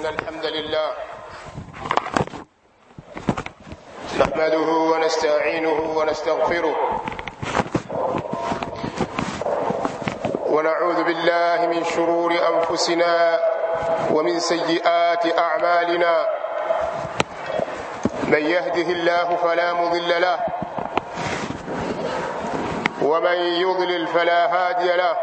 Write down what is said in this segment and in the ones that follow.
إن الحمد لله نحمده ونستعينه ونستغفره ونعوذ بالله من شرور أنفسنا ومن سيئات أعمالنا من يهده الله فلا مضل له ومن يضلل فلا هادي له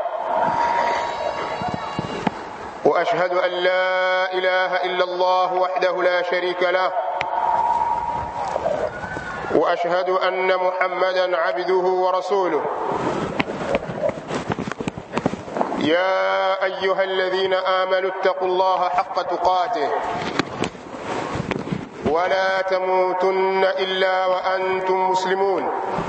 واشهد ان لا اله الا الله وحده لا شريك له واشهد ان محمدا عبده ورسوله يا ايها الذين امنوا اتقوا الله حق تقاته ولا تموتن الا وانتم مسلمون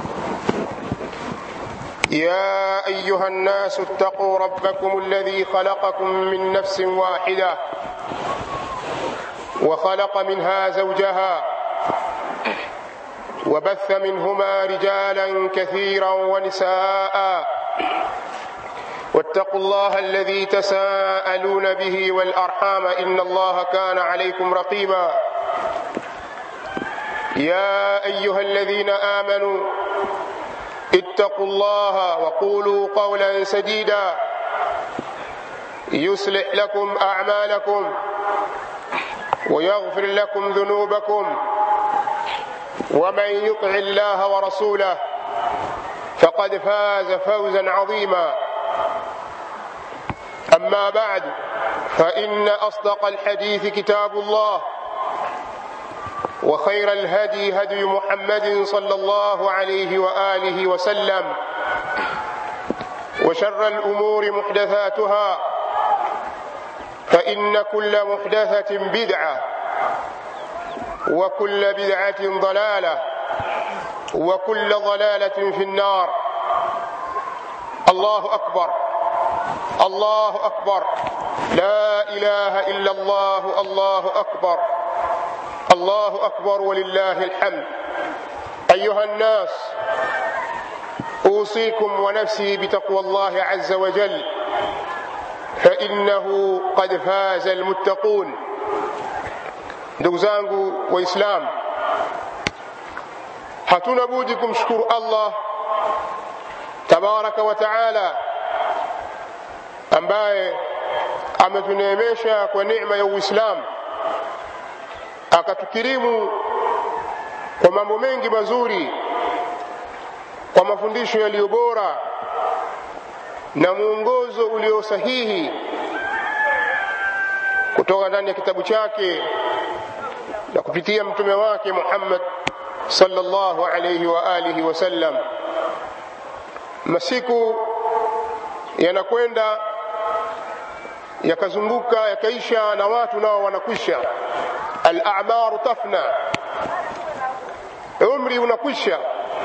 يا ايها الناس اتقوا ربكم الذي خلقكم من نفس واحده وخلق منها زوجها وبث منهما رجالا كثيرا ونساء واتقوا الله الذي تساءلون به والارحام ان الله كان عليكم رقيبا يا ايها الذين امنوا اتقوا الله وقولوا قولا سديدا يصلح لكم اعمالكم ويغفر لكم ذنوبكم ومن يطع الله ورسوله فقد فاز فوزا عظيما اما بعد فان اصدق الحديث كتاب الله وخير الهدي هدي محمد صلى الله عليه واله وسلم وشر الامور محدثاتها فان كل محدثه بدعه وكل بدعه ضلاله وكل ضلاله في النار الله اكبر الله اكبر لا اله الا الله الله اكبر الله اكبر ولله الحمد ايها الناس اوصيكم ونفسي بتقوى الله عز وجل فانه قد فاز المتقون ndugu zangu waislamu hatuna budi kumshukuru allah tabaraka wa taala ambaye ametuneemesha kwa neema ya uislamu akatukirimu kwa mambo mengi mazuri kwa mafundisho yaliyo bora na mwongozo ulio sahihi kutoka ndani ya kitabu chake na kupitia mtume wake Muhammad sallallahu alayhi wa alihi wasallam. Masiku yanakwenda yakazunguka yakaisha, na watu nao wanakwisha al-a'maru tafna, umri unakwisha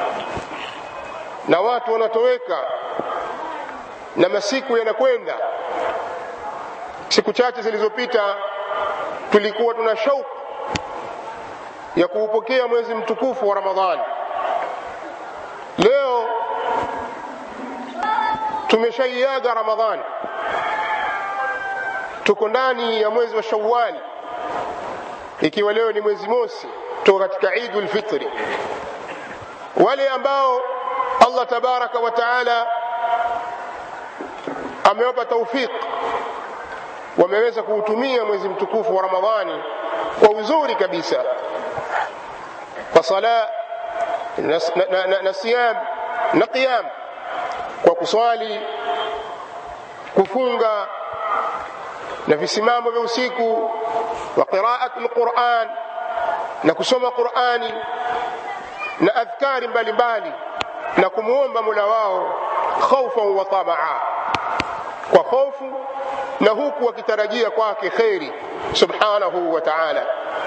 na watu wanatoweka na masiku yanakwenda. Siku chache zilizopita tulikuwa tuna shauku ya kuupokea mwezi mtukufu wa Ramadhani. Leo tumeshaiaga Ramadhani, tuko ndani ya mwezi wa Shawwali ikiwa leo ni mwezi mosi toka katika Idul Fitri. Wale ambao Allah tabaraka wa taala amewapa taufik wameweza kuutumia mwezi mtukufu wa Ramadhani kwa uzuri kabisa, kwa sala na, na, na, na siyam na qiyam, kwa kuswali, kufunga na visimamo vya usiku wa qiraatu lquran na kusoma qurani na adhkari mbalimbali na kumwomba mula wao khaufan wa tamaa kwa hofu na huku wakitarajia kwake kheri subhanahu wa taala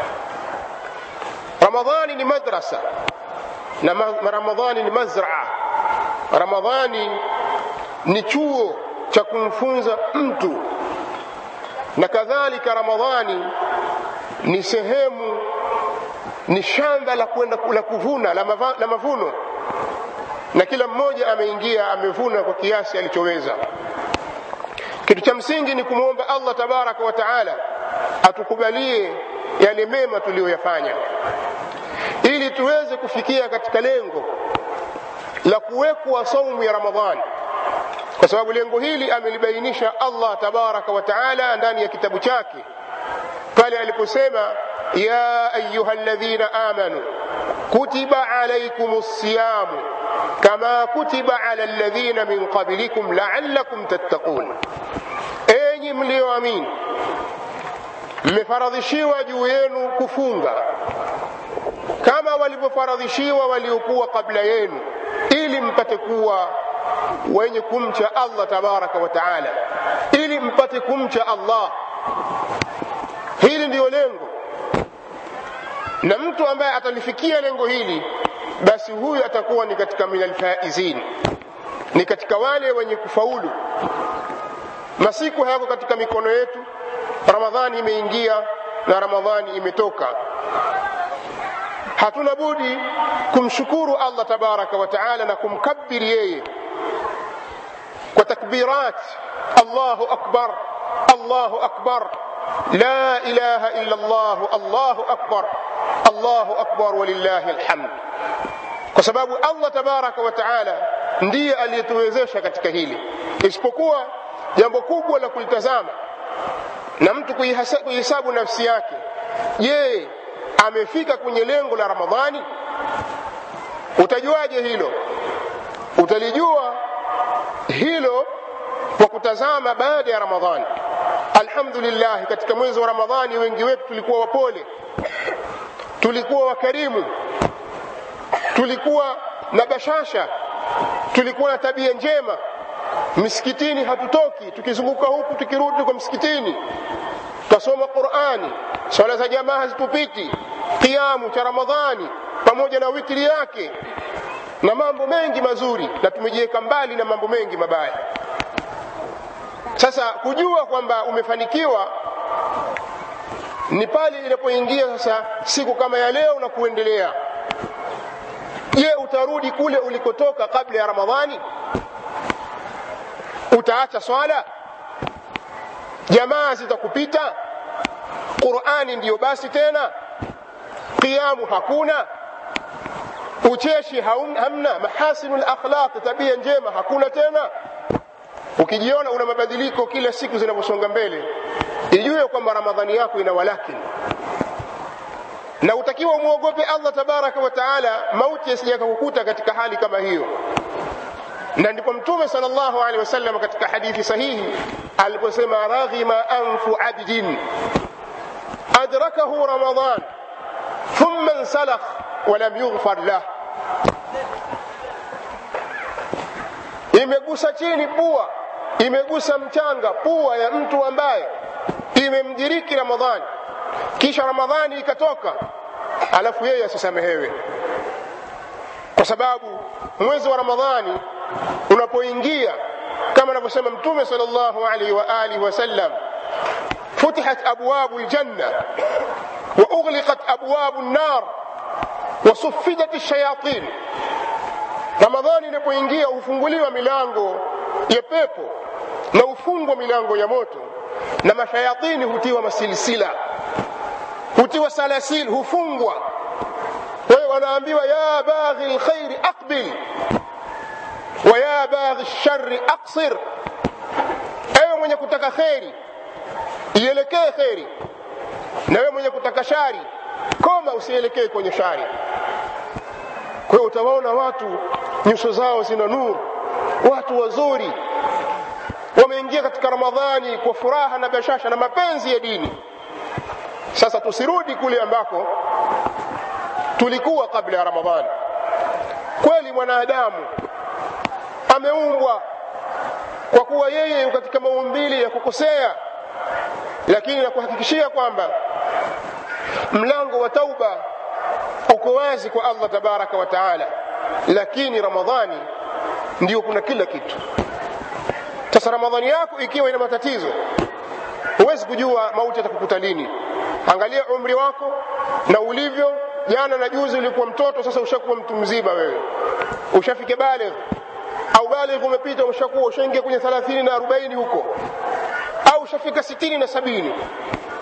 ramadhani ni madrasa na ramadhani ni mazraa ramadhani ni chuo cha kumfunza mtu na kadhalika ramadhani ni sehemu ni shamba la kwenda la kuvuna la, mava, la mavuno na kila mmoja ameingia amevuna kwa kiasi alichoweza kitu cha msingi ni kumwomba allah tabaraka wa taala atukubalie yale mema tuliyoyafanya ili tuweze kufikia katika lengo la kuwekwa saumu ya ramadhani kwa sababu lengo hili amelibainisha allah tabaraka wa taala ndani ya kitabu chake pale aliposema ya ayuha ladhina amanu kutiba alaikum lsiyamu kama kutiba ala ladhina min qablikum laalakum tattaqun enyi mliyoamini mmefaradhishiwa juu yenu kufunga kama walivyofaradhishiwa waliokuwa kabla yenu ili mpate kuwa wenye kumcha allah tabaraka wa taala ili mpate kumcha allah hili ndiyo lengo na mtu ambaye atalifikia lengo hili basi huyu atakuwa ni katika min alfaizin ni katika wale wenye kufaulu masiku hayako katika mikono yetu ramadhani imeingia na ramadhani imetoka hatuna budi kumshukuru allah tabaraka wa taala na kumkabiri yeye kwa takbirat allahu akbar allahu akbar la ilaha illa allah allahu akbar allahu akbar walillahi alhamd kwa sababu allah tabaraka wa taala ndiye aliyetuwezesha katika hili isipokuwa jambo kubwa la kulitazama na mtu kuihesabu nafsi yake je amefika kwenye lengo la ramadhani utajuaje hilo utalijua hilo kwa kutazama baada ya ramadhani alhamdulillah katika mwezi wa ramadhani wengi wetu tulikuwa wapole tulikuwa wakarimu tulikuwa na bashasha tulikuwa na tabia njema misikitini hatutoki tukizunguka huku tukirudi kwa msikitini twasoma qurani swala za jamaa hazitupiti kiamu cha ramadhani pamoja na witiri yake na mambo mengi mazuri na tumejiweka mbali na mambo mengi mabaya sasa kujua kwamba umefanikiwa ni pale inapoingia sasa siku kama ya leo na kuendelea je utarudi kule ulikotoka kabla ya ramadhani utaacha swala jamaa zitakupita qurani ndiyo basi tena qiyamu hakuna ucheshi hamna mahasinu lakhlaq tabia njema hakuna tena ukijiona una mabadiliko kila siku zinavyosonga mbele ijue kwamba ramadhani yako ina walakini na utakiwa umwogope allah tabaraka wa taala mauti yasijakakukuta katika hali kama hiyo na ndipo mtume sal llahu alehi wasallam katika hadithi sahihi aliposema raghima anfu abdin adrakahu ramadan thumma nsalakh walam yughfar lah imegusa chini pua imegusa mchanga pua ya mtu ambaye imemdiriki ramadhani kisha ramadhani ikatoka alafu yeye asisamehewe kwa sababu mwezi wa ramadhani unapoingia kama anavyosema mtume sal llahu alaihi wa alihi wasallam futihat abwabu ljanna wa ughliqat abwabu nnar wa sufidat lshayatin ramadhani inapoingia hufunguliwa milango ya pepo na hufungwa milango ya moto na mashayatini hutiwa masilsila hutiwa salasil hufungwa wewe wanaambiwa ya baghi lkhairi aqbil wa ya baghi lshari aqsir ewe mwenye kutaka kheri ielekee kheri na wewe mwenye kutaka shari koma usielekee kwenye shari kwa hiyo utawaona watu nyuso zao zina nuru watu wazuri wameingia katika ramadhani kwa furaha na bashasha na mapenzi ya dini sasa tusirudi kule ambako tulikuwa kabla ya ramadhani kweli mwanadamu ameumbwa kwa kuwa yeye katika maumbili ya kukosea lakini nakuhakikishia kwamba mlango wa tauba uko wazi kwa allah tabaraka wa taala lakini ramadhani ndiyo kuna kila kitu sasa ramadhani yako ikiwa ina matatizo huwezi kujua mauti atakukuta lini angalia umri wako na ulivyo jana na juzi ulikuwa mtoto sasa ushakuwa mtu mzima wewe ushafike baligh au baligh umepita ushakuwa ushaingia kwenye thelathini na arobaini huko au ushafika sitini na sabini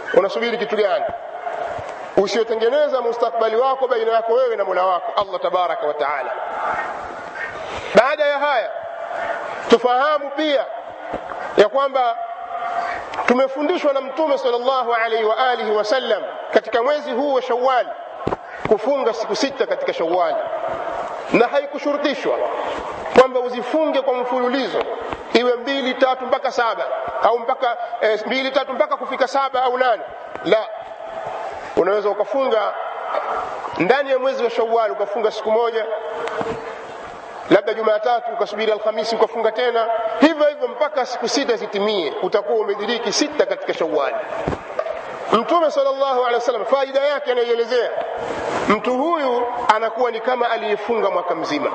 unasubiri kitu gani usiotengeneza mustakbali wako baina yako wewe na mola wako allah tabaraka wa taala baada ya haya tufahamu pia ya kwamba tumefundishwa na mtume sallallahu alaihi wa alihi wasallam katika mwezi huu wa shawali kufunga siku sita katika shawali na haikushurutishwa kwamba uzifunge kwa mfululizo iwe mbili tatu mpaka saba au mpaka eh, mbili tatu mpaka kufika saba au nane la unaweza ukafunga ndani ya mwezi wa shawali ukafunga siku moja labda jumatatu ukasubiri alhamisi ukafunga tena hivyo hivyo mpaka siku sita zitimie utakuwa umediriki sita katika shawali mtume salllahu alehi wasallam faida yake anaielezea mtu huyu anakuwa ni kama aliyefunga mwaka mzima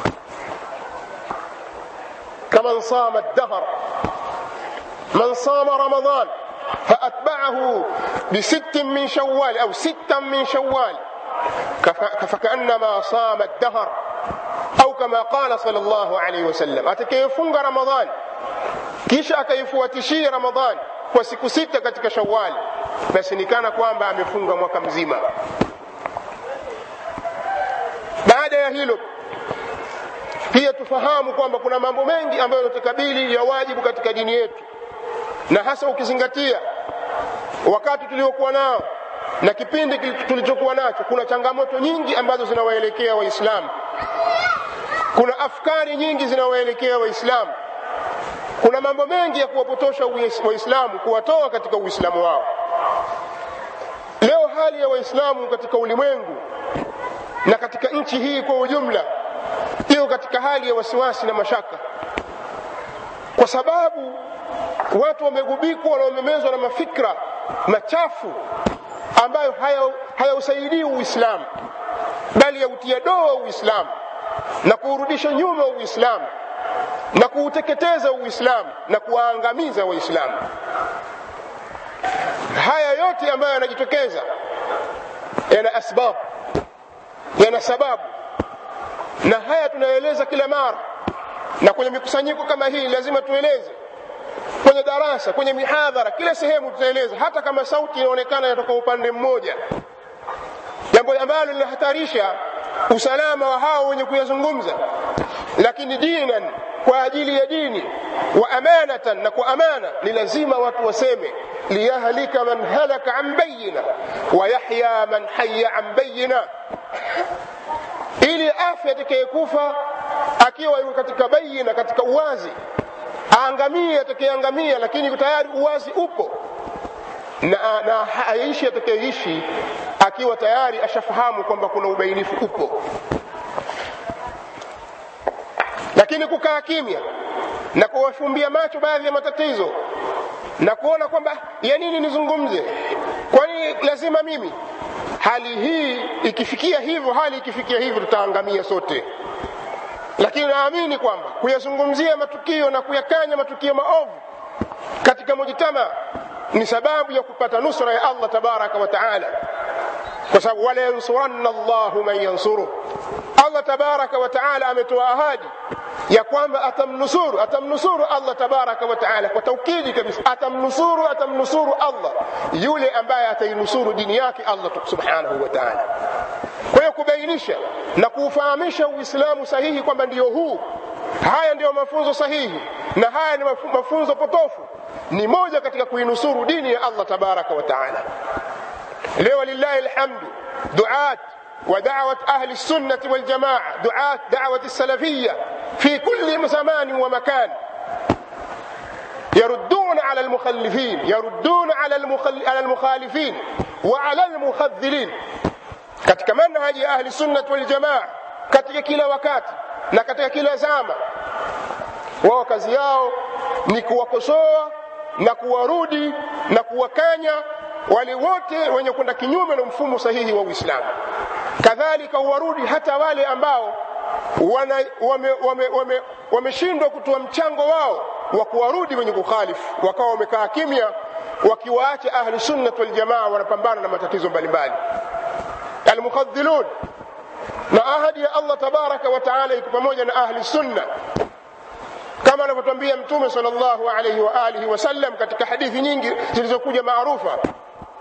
kaman sama dahr man sama ramadan فأتبعه بست من شوال أو ستا من شوال فكأنما صام الدهر أو كما قال صلى الله عليه وسلم أتكيفunga رمضان kisha akaifuatishia ramadhani kwa siku sita katika shawali basi ni kana kwamba amefunga mwaka mzima baada ya hilo pia tufahamu kwamba kuna mambo mengi ambayo yanatukabili ya wajibu katika dini yetu na hasa ukizingatia wakati tuliokuwa nao na kipindi tulichokuwa nacho kuna changamoto nyingi ambazo zinawaelekea waislamu kuna afkari nyingi zinawaelekea waislamu kuna mambo mengi ya kuwapotosha waislamu kuwatoa katika uislamu wao leo hali ya waislamu katika ulimwengu na katika nchi hii kwa ujumla iko katika hali ya wasiwasi na mashaka kwa sababu watu wamegubikwa na wamemezwa na mafikra machafu ambayo hayausaidii haya uislamu bali yautia doa uislamu na kuurudisha nyuma uislamu na kuuteketeza uislamu na kuwaangamiza waislamu haya yote ambayo yanajitokeza yana asbab yana sababu na haya tunaeleza kila mara na kwenye mikusanyiko kama hii lazima tueleze kwenye darasa kwenye mihadhara kila sehemu tutaeleza hata kama sauti inaonekana inatoka upande mmoja jambo ambalo linahatarisha usalama wa hao wenye kuyazungumza lakini dinan kwa ajili ya dini wa amanatan na kwa amana ni lazima watu waseme liyahlika man halaka an bayina wa yahya man haya an bayina ili afya atakayekufa akiwa yuko katika bayina katika uwazi aangamie atakayeangamia lakini tayari uwazi upo na, na aishi atakayeishi akiwa tayari ashafahamu kwamba kuna ubainifu upo lakini kukaa kimya na kuwafumbia macho baadhi ya matatizo na kuona kwamba ya nini nizungumze kwani lazima mimi hali hii ikifikia hivyo hali ikifikia hivyo tutaangamia sote lakini naamini kwamba kuyazungumzia matukio na kuyakanya matukio maovu katika mujtama ni sababu ya kupata nusra ya allah tabaraka wa taala kwa sababu wala yansuranna llahu man yansuruh allah tabaraka wa taala ametoa ahadi ya kwamba atamnusuru atamnusuru allah tabaraka wa taala kwa taukidi kabisa atamnusuru atamnusuru allah yule ambaye atainusuru dini yake allah subhanahu wa taala kwa hiyo kubainisha na kuufahamisha uislamu sahihi kwamba ndiyo huu haya ndiyo mafunzo sahihi na haya ni mafunzo potofu ni moja katika kuinusuru dini ya allah tabaraka wa taala leo lillahi alhamdu duat ودعوة أهل السنة والجماعة دعاة دعوة السلفية في كل زمان ومكان يردون على المخلفين يردون على, المخل... على المخالفين وعلى المخذلين katika manhaji ya ahli sunnat waljamaa katika kila wakati na katika kila zama wao kazi yao ni kuwakosoa na kuwarudi na kuwakanya wale wote wenye kwenda kinyume na mfumo sahihi wa uislamu kadhalika uwarudi hata wale ambao wameshindwa wame, wame, wame, wame kutoa mchango wao wa kuwarudi wenye kukhalifu wakawa wamekaa kimya wakiwaacha ahli sunnat waljamaa wanapambana na matatizo mbalimbali almukhadhilun na ahadi ya allah tabaraka wa taala iko pamoja na ahli sunna kama anavyotwambia mtume sal llahu alaihi wa alihi wasallam katika hadithi nyingi zilizokuja maarufa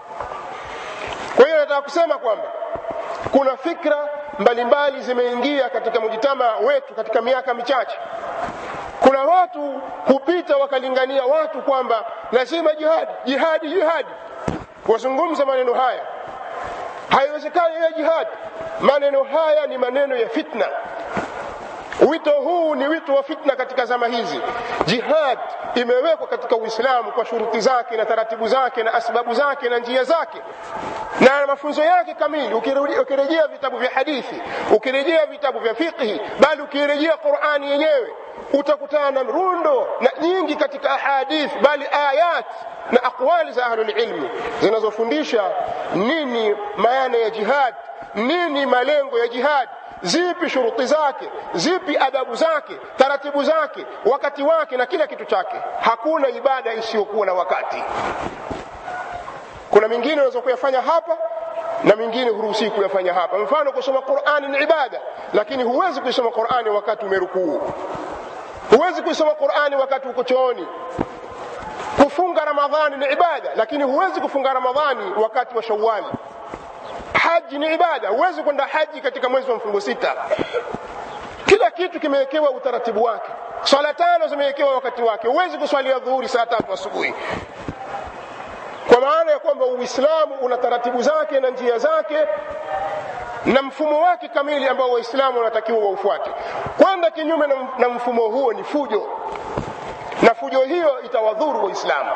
kwa hiyo nataka kusema kwamba kuna fikra mbalimbali zimeingia katika mujitama wetu katika miaka michache kuna watu hupita wakalingania watu kwamba lazima jihadi jihadi jihadi wazungumza maneno haya haiwezekani ya jihadi maneno haya ni maneno ya fitna wito huu ni wito wa fitna katika zama hizi jihad imewekwa katika uislamu kwa shuruti zake na taratibu zake na asbabu zake na njia zake na mafunzo yake kamili ukirejea vitabu vya hadithi ukirejea vitabu vya fiqhi bali ukirejea qurani yenyewe utakutana na rundo na nyingi katika ahadith bali ayat na aqwali za ahlulilmi zinazofundisha nini maana ya jihad nini malengo ya jihad zipi shuruti zake zipi adabu zake taratibu zake wakati wake na kila kitu chake hakuna ibada isiyokuwa na wakati kuna mingine unaweza kuyafanya hapa na mingine huruhusii kuyafanya hapa mfano kusoma qurani ni ibada lakini huwezi kuisoma qurani wakati umerukuu huwezi kuisoma qurani wakati uko chooni kufunga ramadhani ni ibada lakini huwezi kufunga ramadhani wakati wa shawali haji ni ibada huwezi kwenda haji katika mwezi wa mfungo sita kila kitu kimewekewa utaratibu wake swala tano zimewekewa wakati wake huwezi kuswalia dhuhuri saa tatu asubuhi kwa maana ya kwamba uislamu una taratibu zake na njia zake na mfumo wake kamili ambao waislamu wanatakiwa waufuate kwenda kinyume na, na mfumo huo ni fujo na fujo hiyo itawadhuru waislamu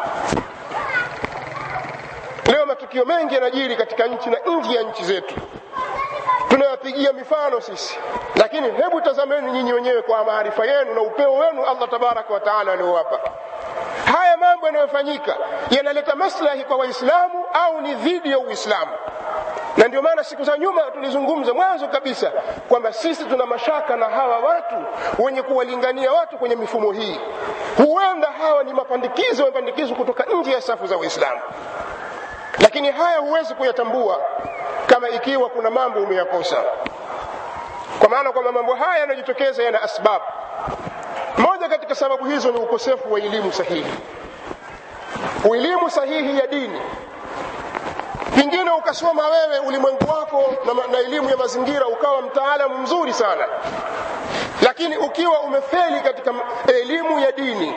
leo matukio mengi yanajiri katika nchi na nje ya nchi zetu tunayapigia mifano sisi lakini hebu tazameni nyinyi wenyewe kwa maarifa yenu na upeo wenu allah tabaraka wa taala aliowapa haya mambo yanayofanyika yanaleta maslahi kwa waislamu au ni dhidi ya uislamu na ndio maana siku za nyuma tulizungumza mwanzo kabisa kwamba sisi tuna mashaka na hawa watu wenye kuwalingania watu kwenye mifumo hii huenda hawa ni mapandikizo mapandikizo kutoka nje ya safu za waislamu lakini haya huwezi kuyatambua kama ikiwa kuna mambo umeyakosa kwa maana kwamba mambo haya yanajitokeza yana asbabu moja katika sababu hizo ni ukosefu wa elimu sahihi elimu sahihi ya dini pengine ukasoma wewe ulimwengu wako na, na elimu ya mazingira ukawa mtaalamu mzuri sana lakini ukiwa umefeli katika elimu ya dini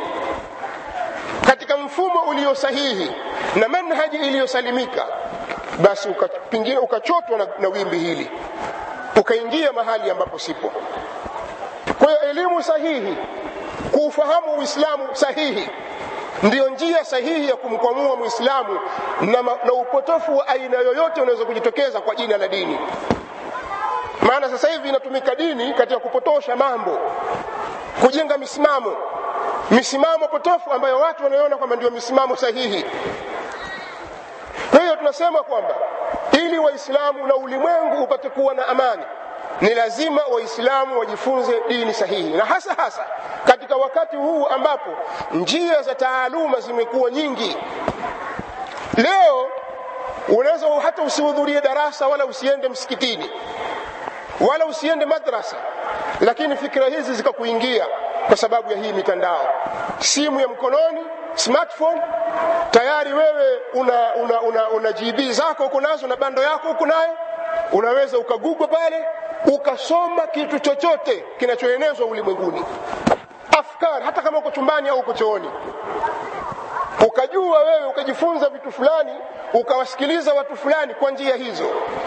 katika mfumo ulio sahihi na manhaji iliyosalimika basi uka, pengine ukachotwa na, na wimbi hili ukaingia mahali ambapo sipo kwa hiyo elimu sahihi kuufahamu uislamu sahihi ndiyo njia sahihi ya kumkwamua mwislamu na, na upotofu wa aina yoyote unaweza kujitokeza kwa jina la dini maana sasa hivi inatumika dini katika kupotosha mambo kujenga misimamo misimamo potofu ambayo watu wanaiona kwamba ndio misimamo sahihi kwa hiyo tunasema kwamba ili waislamu na ulimwengu upate kuwa na amani ni lazima waislamu wajifunze dini sahihi na hasa hasa katika wakati huu ambapo njia za taaluma zimekuwa nyingi leo unaweza hata usihudhurie darasa wala usiende msikitini wala usiende madrasa lakini fikira hizi zikakuingia kwa sababu ya hii mitandao simu ya mkononi smartphone tayari wewe una, una, una, una gb zako uko nazo na bando yako uko nayo unaweza ukagugwa pale ukasoma kitu chochote kinachoenezwa ulimwenguni afkar hata kama uko chumbani au uko chooni ukajua wewe ukajifunza vitu fulani ukawasikiliza watu fulani kwa njia hizo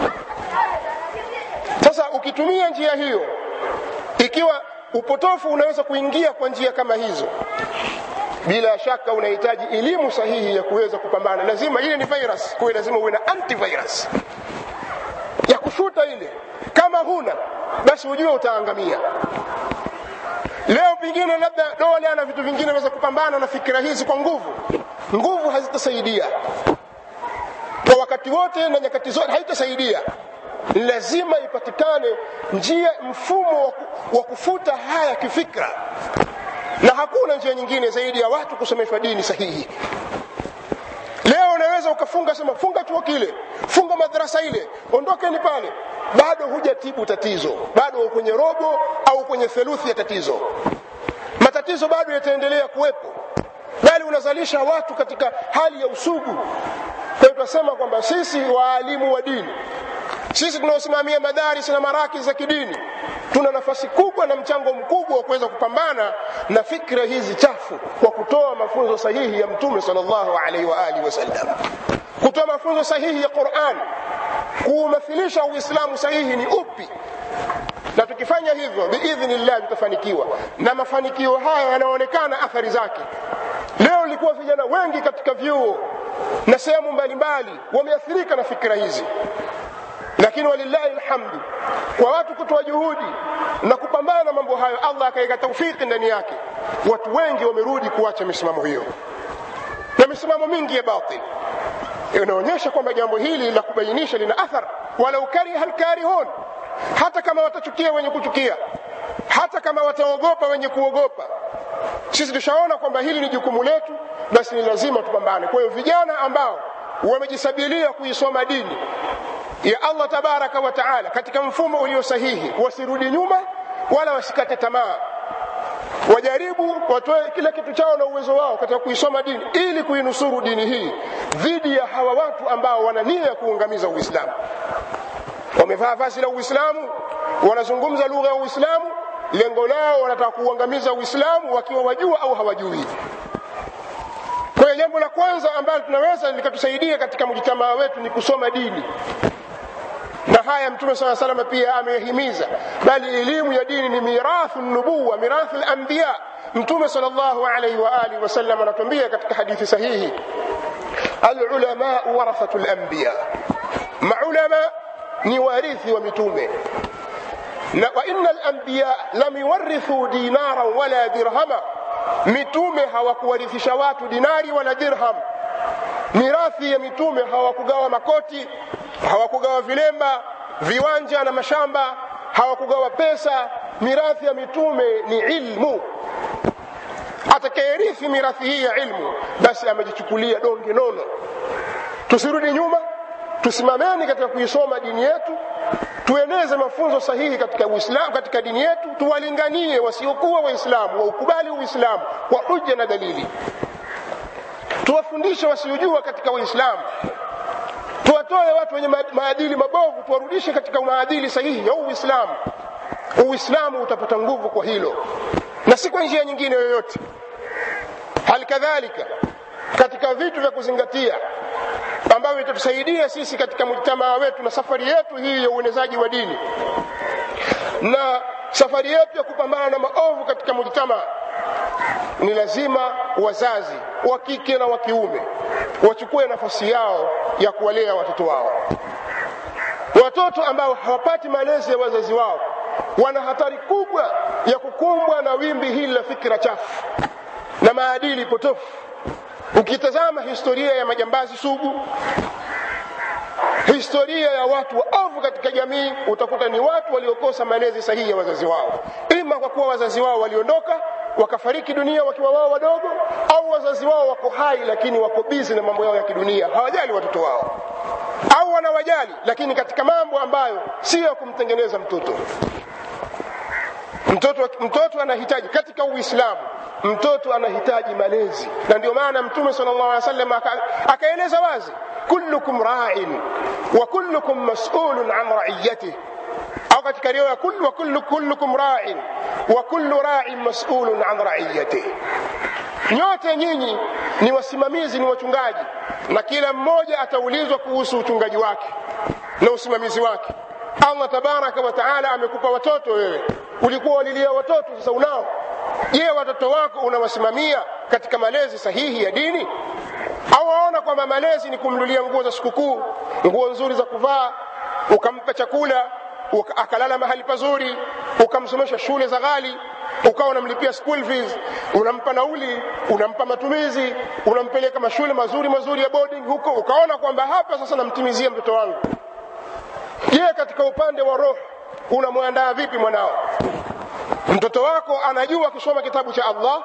sasa ukitumia njia hiyo ikiwa upotofu unaweza kuingia kwa njia kama hizo bila shaka unahitaji elimu sahihi ya kuweza kupambana lazima ile ni virus kwa lazima uwe na antivirus ya kufuta ile kama huna basi ujue utaangamia leo pengine labda dole ana vitu vingine weza kupambana na fikira hizi kwa nguvu nguvu hazitasaidia kwa wakati wote na nyakati zote haitasaidia lazima ipatikane njia mfumo wa kufuta haya kifikra na hakuna njia nyingine zaidi ya watu kusomeshwa dini sahihi leo unaweza ukafunga sema funga chuo kile funga madarasa ile ondokeni pale bado hujatibu tatizo bado kwenye robo au kwenye theluthi ya tatizo matatizo bado yataendelea kuwepo bali unazalisha watu katika hali ya usugu kwa hiyo tunasema kwamba sisi waalimu wa dini sisi tunaosimamia madaris na maraki za kidini tuna nafasi kubwa na mchango mkubwa wa kuweza kupambana na fikra hizi chafu kwa kutoa mafunzo sahihi ya mtume sallallahu alaihi wa alihi wasallam kutoa mafunzo sahihi ya Qur'an kuumathilisha uislamu sahihi ni upi na tukifanya hivyo biidhnillah tutafanikiwa na mafanikio haya yanaonekana athari zake leo ilikuwa vijana wengi katika vyuo na sehemu mbalimbali wameathirika na fikra hizi lakini walillahi alhamdu kwa watu kutoa juhudi na kupambana na mambo hayo allah akaweka taufiki ndani yake watu wengi wamerudi kuacha misimamo hiyo na misimamo mingi ya batil inaonyesha kwamba jambo hili la kubainisha lina athar walau kariha lkarihun hata kama watachukia wenye kuchukia hata kama wataogopa wenye kuogopa sisi tushaona kwamba hili ni jukumu letu basi ni lazima tupambane kwa hiyo vijana ambao wamejisabilia kuisoma dini ya allah tabaraka wa taala katika mfumo ulio sahihi wasirudi nyuma wala wasikate tamaa wajaribu watoe kila kitu chao na uwezo wao katika kuisoma dini ili kuinusuru dini hii dhidi ya hawa watu ambao wana nia ya kuungamiza uislamu wamevaa vazi la uislamu wanazungumza lugha ya uislamu lengo lao wanataka kuuangamiza uislamu wakiwa wajua au hawajui kwa hiyo jambo la kwanza ambalo tunaweza likatusaidia katika mjitamaa wetu ni kusoma dini na haya mtume saa salama pia amehimiza bali elimu ya dini ni mirathu nubuwa mirathu lambiya mtume sal llahu alaihi waalihi wasallam anatuambia katika hadithi sahihi alulamau warathatu lambiya maulama ni warithi wa mitume na wa inna lambiya lam yuwarithu dinaran wala dirhama mitume hawakuwarithisha watu dinari wala dirham mirathi ya mitume hawakugawa makoti hawakugawa vilemba viwanja na mashamba hawakugawa pesa mirathi ya mitume ni ilmu atakayerithi mirathi hii ya ilmu basi amejichukulia donge nono tusirudi nyuma tusimameni katika kuisoma dini yetu tueneze mafunzo sahihi katika uislamu katika dini yetu tuwalinganie wasiokuwa waislamu waukubali uislamu kwa hujja na dalili tuwafundishe wasiojua katika uislamu tuwatoe watu wenye maadili mabovu tuwarudishe katika maadili sahihi ya uislamu uislamu utapata nguvu kwa hilo na si kwa njia nyingine yoyote hali kadhalika katika vitu vya kuzingatia ambavyo vitatusaidia sisi katika mujtamaa wetu na safari yetu hii ya uenezaji wa dini na safari yetu ya kupambana na maovu katika mujtamaa ni lazima wazazi wa kike na wa kiume wachukue nafasi yao ya kuwalea watoto wao watoto ambao hawapati malezi ya wazazi wao wana hatari kubwa ya kukumbwa na wimbi hili la fikira chafu na maadili potofu ukitazama historia ya majambazi sugu historia ya watu waovu katika jamii utakuta ni watu waliokosa malezi sahihi ya wazazi wao ima kwa kuwa wazazi wao waliondoka wakafariki dunia wakiwa wao wadogo au wazazi wao wako hai lakini wako bizi na mambo yao ya kidunia hawajali watoto wao au wanawajali lakini katika mambo ambayo sio ya kumtengeneza mtoto mtoto mtoto anahitaji katika uislamu mtoto anahitaji malezi na ndio maana mtume sallallahu alaihi wasallam akaeleza wazi kullukum ra'in wa kullukum mas'ulun an ra'iyatihi au katika riwaya kullu wa kullu kullukum ra'in wa kullu ra'in mas'ulun an ra'iyatihi nyote nyinyi ni wasimamizi ni wachungaji na kila mmoja ataulizwa kuhusu uchungaji wake na usimamizi wake allah tabaraka wa taala amekupa watoto wewe ulikuwa walilia watoto sasa unao je watoto wako unawasimamia katika malezi sahihi ya dini au waona kwamba malezi ni kumnulia nguo za sikukuu nguo nzuri za kuvaa ukampa chakula uka, akalala mahali pazuri ukamsomesha shule za ghali ukawa unamlipia school fees unampa nauli unampa matumizi unampeleka mashule mazuri mazuri ya boarding huko ukaona kwamba hapa sasa namtimizia mtoto wangu je katika upande wa roho unamwandaa vipi mwanao mtoto wako anajua kusoma kitabu cha allah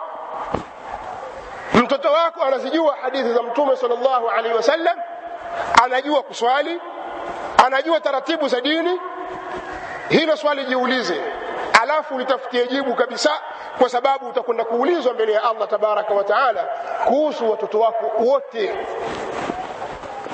mtoto wako anazijua hadithi za mtume salllahu alaihi wasallam anajua kuswali anajua taratibu za dini hilo swali jiulize alafu litafutie jibu kabisa kwa sababu utakwenda kuulizwa mbele ya allah tabaraka wa taala kuhusu watoto wako wote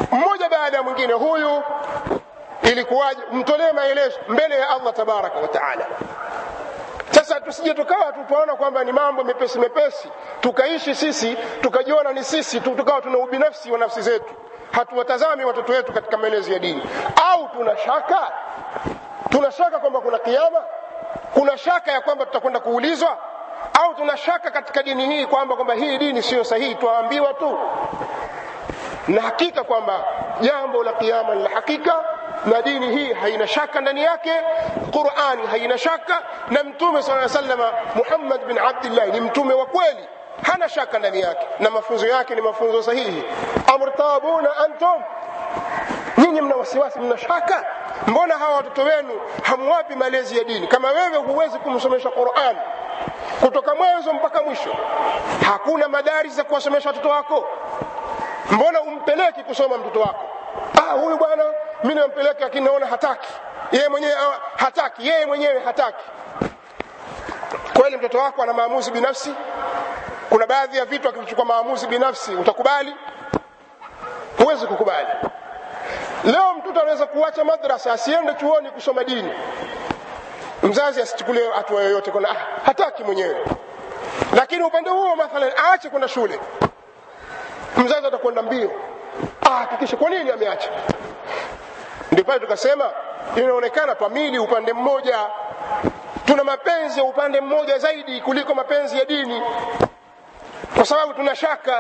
mmoja baada ya mwingine huyu ilikuwaje mtolee maelezo mbele ya allah tabaraka wa taala sasa tusije tukawa tukaona kwamba ni mambo mepesi mepesi tukaishi sisi tukajiona ni sisi tu tukawa tuna ubinafsi wa nafsi zetu hatuwatazami watoto wetu katika maelezo ya dini au tuna shaka tuna shaka kwamba kuna kiama kuna shaka ya kwamba tutakwenda kuulizwa au tuna shaka katika dini hii kwamba kwamba hii dini siyo sahihi twaambiwa tu na hakika kwamba jambo la kiama ni la hakika na dini hii haina shaka ndani yake qurani haina shaka na mtume saa salama muhammad bin abdillah ni mtume wa kweli hana shaka ndani yake na mafunzo yake ni mafunzo sahihi amrtabuna antum nyinyi mna wasiwasi mna shaka mbona hawa watoto wenu hamwapi malezi ya dini kama wewe huwezi kumsomesha quran kutoka mwanzo mpaka mwisho hakuna madari za kuwasomesha watoto wako mbona umpeleki kusoma mtoto wako ah huyu bwana mi nampeleka lakini naona hataki yeye mwenyewe hataki yeye mwenyewe hataki kweli mtoto wako ana maamuzi binafsi kuna baadhi ya vitu akivichukua maamuzi binafsi utakubali huwezi kukubali leo mtoto anaweza kuacha madrasa asiende chuoni kusoma dini mzazi asichukulie hatua yoyote kuna ah, hataki mwenyewe lakini upande huo mathalan aache kwenda shule mzazi atakwenda mbio ahakikishe kwa nini ameacha ndio pale tukasema inaonekana twamili upande mmoja tuna mapenzi ya upande mmoja zaidi kuliko mapenzi ya dini kwa sababu tuna shaka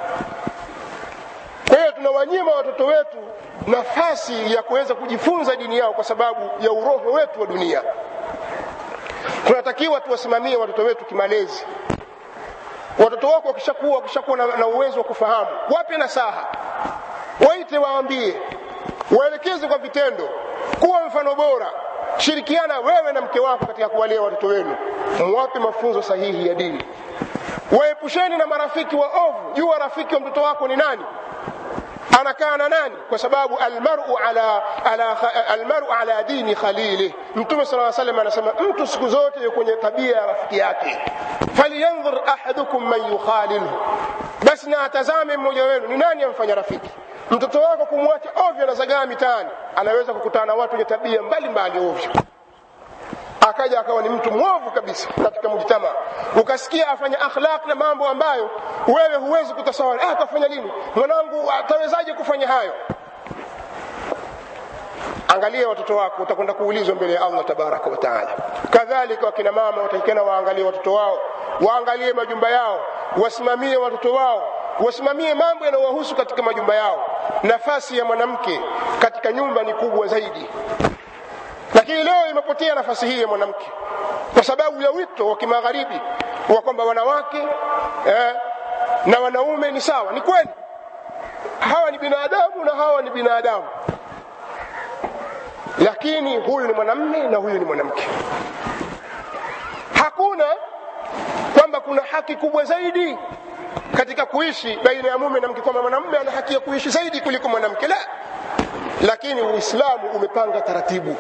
kwa hiyo tunawanyima watoto wetu nafasi ya kuweza kujifunza dini yao kwa sababu ya uroho wetu wa dunia tunatakiwa tuwasimamie watoto wetu kimalezi watoto wako wakishakuwa wakishakuwa na, na uwezo wa kufahamu wape nasaha waite waambie waelekeze kwa vitendo kuwa mfano bora shirikiana wewe na mke wako katika kuwalea watoto wenu mwape mafunzo sahihi ya dini waepusheni na marafiki wa ovu jua rafiki wa mtoto wako ni nani anakaa na nani kwa sababu almaru ala, ala, almaru ala dini khalilih mtume sala salam anasema mtu siku zote yuko kwenye tabia ya rafiki yake falyandhur ahadukum man yukhalilhu basi na atazame mmoja wenu ni nani amfanya rafiki mtoto wako kumwacha ovyo anazagaa mitaani anaweza kukutana na watu wenye tabia mbalimbali ovyo akaja akawa ni mtu mwovu kabisa katika mujtama ukasikia afanya akhlaq na mambo ambayo wewe huwezi kutasawari ah, atafanya lini mwanangu atawezaje kufanya hayo angalia watoto wako utakwenda kuulizwa mbele ya allah tabaraka wa taala kadhalika wakina mama watakikana waangalie watoto wao waangalie majumba yao wasimamie watoto wao wasimamie mambo yanayowahusu katika majumba yao nafasi ya mwanamke katika nyumba ni kubwa zaidi lakini leo imepotea nafasi hii ya mwanamke kwa sababu ya wito wa kimagharibi wa kwamba wanawake eh, na wanaume ni sawa ni kweli hawa ni binadamu na hawa ni binadamu lakini huyu ni mwanamme na huyu ni mwanamke hakuna kwamba kuna haki kubwa zaidi katika kuishi baina ya mume na mke kwamba mwanamume ana haki ya kuishi zaidi kuliko mwanamke la lakini uislamu umepanga taratibu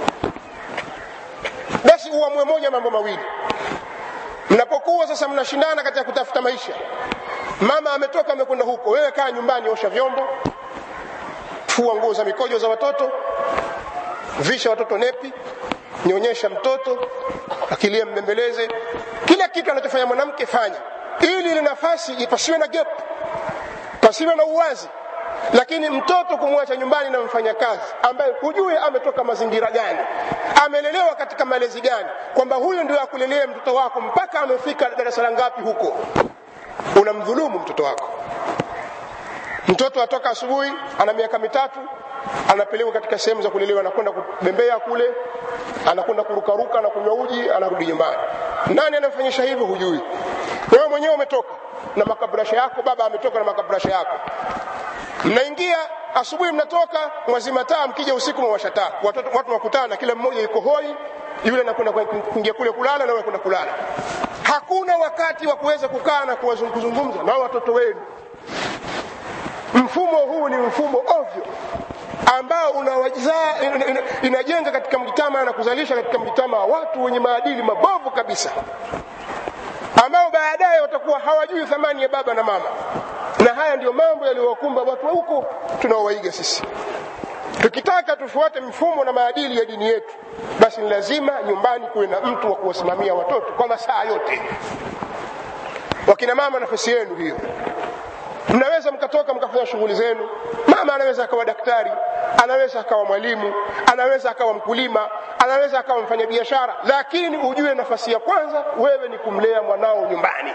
basi uamue moja mambo mawili mnapokuwa sasa mnashindana katika kutafuta maisha mama ametoka amekwenda huko wewe kaa nyumbani osha vyombo fua nguo za mikojo za watoto visha watoto nepi nyonyesha mtoto akilia mbembeleze kila kitu anachofanya mwanamke fanya ili ile nafasi pasiwe na gap pasiwe na uwazi lakini mtoto kumwacha nyumbani na mfanyakazi ambaye hujui ametoka mazingira gani amelelewa katika malezi gani kwamba huyu ndio akulelea mtoto wako mpaka amefika darasa la ngapi huko unamdhulumu mtoto wako mtoto atoka asubuhi ana miaka mitatu anapelekwa katika sehemu za kulelewa anakwenda kubembea kule anakwenda kurukaruka na kunywa uji anarudi nyumbani nani anamfanyisha hivyo hujui wewe mwenyewe umetoka na makabrasha yako baba ametoka na makabrasha yako mnaingia asubuhi mnatoka mwazima taa mkija usiku mwawasha taa watoto watu wakutana kila mmoja yuko hoi yule anakwenda kuingia kule kulala na wewe kwenda kulala hakuna wakati wa kuweza kukaa na kuzungumza na watoto wenu mfumo huu ni mfumo ovyo ambao unawajizaa inajenga katika mjitama na kuzalisha katika mjitama watu wenye maadili mabovu kabisa ambao baadaye watakuwa hawajui thamani ya baba na mama na haya ndiyo mambo yaliyowakumba watu wa huko tunaowaiga sisi tukitaka tufuate mfumo na maadili ya dini yetu basi ni lazima nyumbani kuwe na mtu wa kuwasimamia watoto kwa masaa yote wakina mama nafasi yenu hiyo mnaweza mkatoka mkafanya shughuli zenu mama anaweza akawa daktari anaweza akawa mwalimu anaweza akawa mkulima anaweza akawa mfanyabiashara lakini ujue nafasi ya kwanza wewe ni kumlea mwanao nyumbani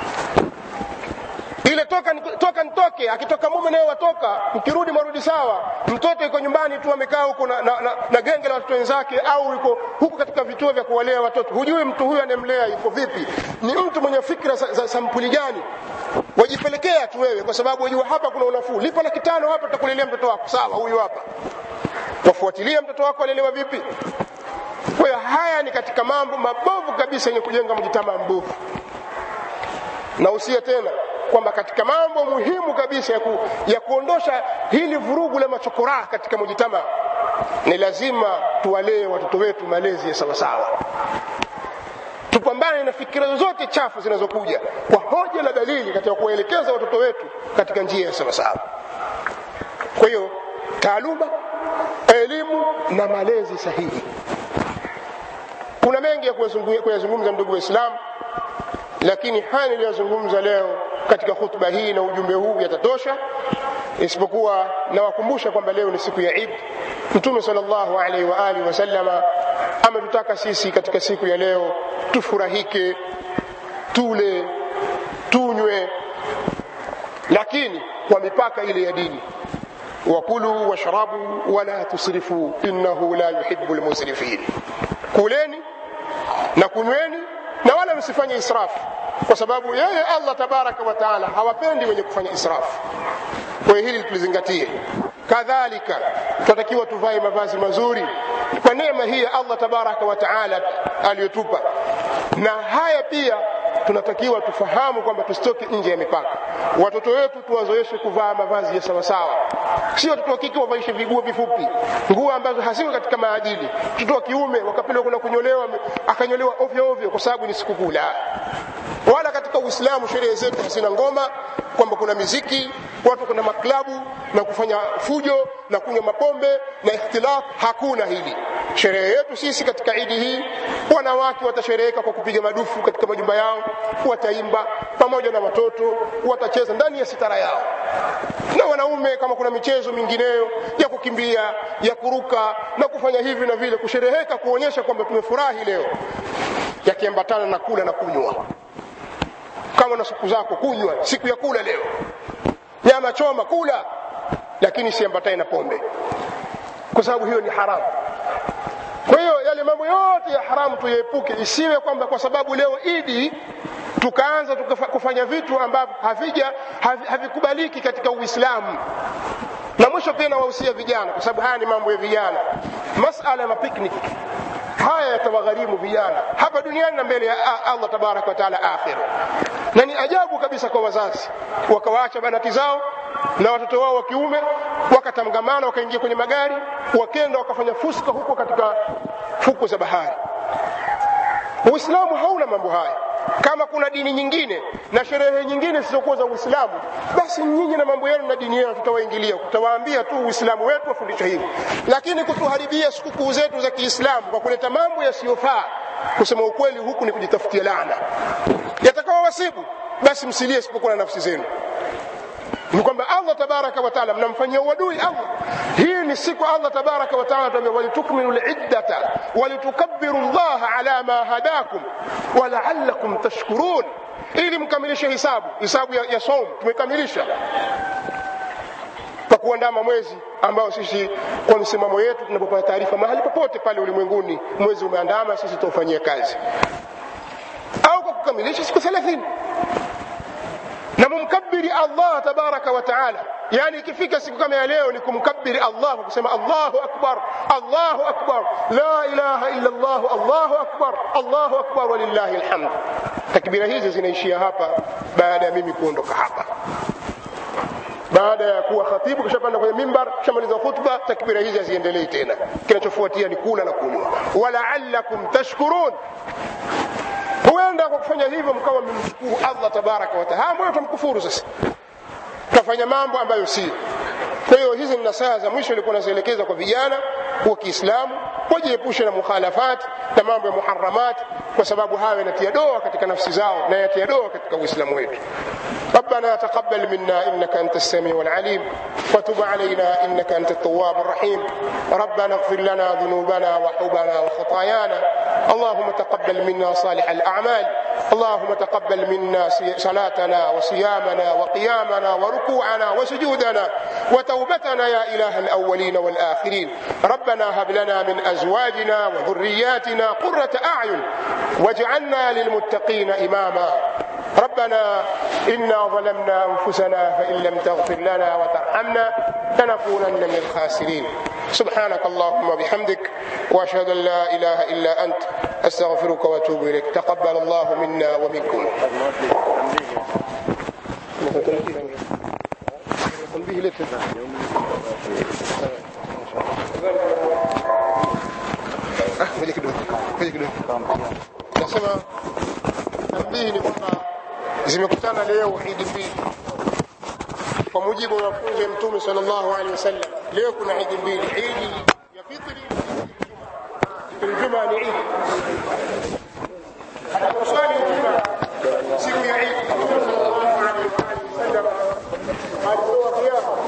ile toka toka nitoke akitoka mume naye watoka mkirudi marudi sawa mtoto yuko nyumbani tu amekaa huko na, na, na, na genge la watoto wenzake au yuko huko katika vituo vya kuwalea watoto hujui mtu huyu anemlea yuko vipi ni mtu mwenye fikra za, za sampuli gani wajipelekea tu wewe kwa sababu wajua hapa kuna unafuu lipa laki tano hapa tutakulelea mtoto wako sawa huyu hapa wafuatilia mtoto wako alelewa vipi kwa hiyo haya ni katika mambo mabovu kabisa yenye kujenga mjitamaa mbovu na usia tena kwamba katika mambo muhimu kabisa ya, ku, ya kuondosha hili vurugu la machokoraa katika mujitama ni lazima tuwalee watoto wetu malezi ya sawasawa tupambane na fikira zozote chafu zinazokuja kwa hoja na dalili katika kuwaelekeza watoto wetu katika njia ya sawasawa kwa hiyo taaluma elimu na malezi sahihi kuna mengi ya kuyazungumza ndugu waislamu lakini haya niliyozungumza leo katika hutuba hii na ujumbe huu yatatosha isipokuwa nawakumbusha kwamba leo ni siku ya Eid Mtume sallallahu alaihi wa alihi wasallama ametutaka sisi katika siku ya leo tufurahike tule tunywe lakini kwa mipaka ile ya dini wakulu washrabu wala tusrifu innahu la yuhibbu almusrifin kuleni na kunyweni na wala msifanye israfu kwa sababu yeye Allah tabaraka wa taala hawapendi wenye kufanya israfu kwa hiyo hili tulizingatie kadhalika tunatakiwa tuvae mavazi mazuri kwa neema hii ya Allah tabaraka wa taala aliyotupa na haya pia tunatakiwa tufahamu kwamba tusitoke nje ya mipaka watoto wetu tuwazoeshe kuvaa mavazi ya sawasawa sio watoto wa kike wavaishe viguo vifupi nguo ambazo haziko katika maadili mtoto wa kiume wakapelwa kuna kunyolewa akanyolewa ovyo ovyo kwa sababu ni sikukuu la wala katika uislamu sherehe zetu hazina ngoma kwamba kuna miziki watu kuna maklabu na kufanya fujo na kunywa mapombe na ikhtilaf hakuna hili sherehe yetu sisi katika idi hii wanawake watashereheka kwa kupiga madufu katika majumba yao wataimba pamoja na watoto watacheza ndani ya sitara yao na wanaume kama kuna michezo mingineyo ya kukimbia ya kuruka na kufanya hivi na vile kushereheka kuonyesha kwamba tumefurahi leo yakiambatana na kula na kunywa kama na siku zako kunywa siku ya kula leo nyama choma kula lakini siambatane na pombe kwa sababu hiyo ni haramu kwa hiyo yale mambo yote ya haramu tuyaepuke isiwe kwamba kwa sababu leo idi tukaanza kufanya vitu ambavyo havija havikubaliki katika uislamu na mwisho pia nawahusia vijana kwa sababu haya ni mambo ya vijana masala ya mapiknik haya yatawagharimu vijana hapa duniani na mbele ya Allah tabaraka wa taala akhira na ni ajabu kabisa kwa wazazi wakawaacha banati zao na watoto wao wa kiume wakatangamana wakaingia kwenye magari wakenda wakafanya fuska huko katika fuko za bahari uislamu hauna mambo haya kama kuna dini nyingine na sherehe nyingine zisizokuwa za uislamu basi nyinyi na mambo yenu na dini yenu tutawaingilia tutawaambia tu uislamu wetu wafundisha hivi lakini kutuharibia sikukuu zetu za kiislamu kwa kuleta mambo yasiyofaa kusema ukweli huku ni kujitafutia laana yatakawa wasibu basi msilie isipokuwa na nafsi zenu ni kwamba Allah tabaraka wa taala mnamfanyia uadui Allah. Hii ni siku Allah tabaraka wa taala anatuambia walitukmilu liddata walitukabbiru llaha ala ma hadakum walaallakum tashkurun, ili mkamilishe hisabu hisabu ya, ya saum tumekamilisha kwa kuandama mwezi ambao sisi kwa msimamo yetu tunapopata taarifa mahali popote pale ulimwenguni mwezi umeandama, sisi tutaufanyia kazi, au kwa kukamilisha siku thelathini na mumkabiri Allah tabaraka wa taala. Yani ikifika siku kama ya leo ni kumkabiri Allah kwa kusema Allahu akbar, Allahu akbar, la ilaha illa Allah, Allahu akbar, Allahu akbar, walillahi alhamd. Takbira hizi zinaishia hapa baada ya mimi kuondoka hapa. Baada ya kuwa khatibu kishapanda kwenye mimbar, kishamaliza khutba, takbira hizi haziendelei tena. Kinachofuatia ni kula na kunywa. Walaallakum tashkurun huenda kwa kufanya hivyo mkawa mmemshukuru Allah tabaraka wa taala. Mbona tumkufuru sasa? tukafanya mambo ambayo si kwa hiyo hizi ni nasaha za mwisho ilikuwa nazielekeza kwa vijana wa kiislamu wajiepushe na mukhalafat na mambo ya muharamat kwa sababu hayo yanatia doa katika nafsi zao na yatia doa katika uislamu wetu ربنا تقبل منا انك انت السميع العليم وتب علينا انك انت التواب الرحيم ربنا اغفر لنا ذنوبنا وحوبنا وخطايانا اللهم تقبل منا صالح الاعمال اللهم تقبل منا صلاتنا وصيامنا وقيامنا وركوعنا وسجودنا وتوبتنا يا اله الاولين والاخرين ربنا هب لنا من ازواجنا وذرياتنا قره اعين واجعلنا للمتقين اماما ربنا انا ظلمنا انفسنا فان لم تغفر لنا وترحمنا لنكونن من الخاسرين سبحانك اللهم وبحمدك واشهد ان لا اله الا انت استغفرك واتوب اليك تقبل الله منا ومنكم تنبيه لك ngoja kidogo ngoja kidogo nasema tambihi ni kwamba zimekutana leo idi mbili kwa mujibu wa mafunzo ya mtume sallallahu alaihi wasallam leo kuna idi mbili idi ya fitri ijumaa ni idi atakaposwali ijumaa siku ya idi mtume sallallahu alaihi wasallam alitoa kiapo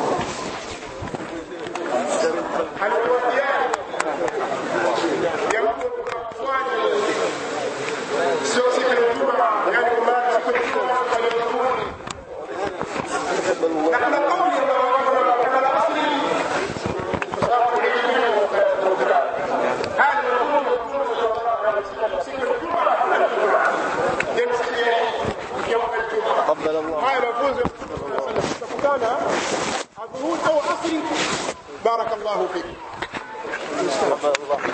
alitoa kiapo ya mtu kuswali sio siku ya ijumaa yani kwa maana siku ya ijumaa aliokurudi na kuna kauli ambayo kama la asili kwa sababu ni elimu hali ya Mungu siku ya ijumaa yani siku ya ya ijumaa haya mafunzo tutakutana adhuhuri au asri barakallahu fik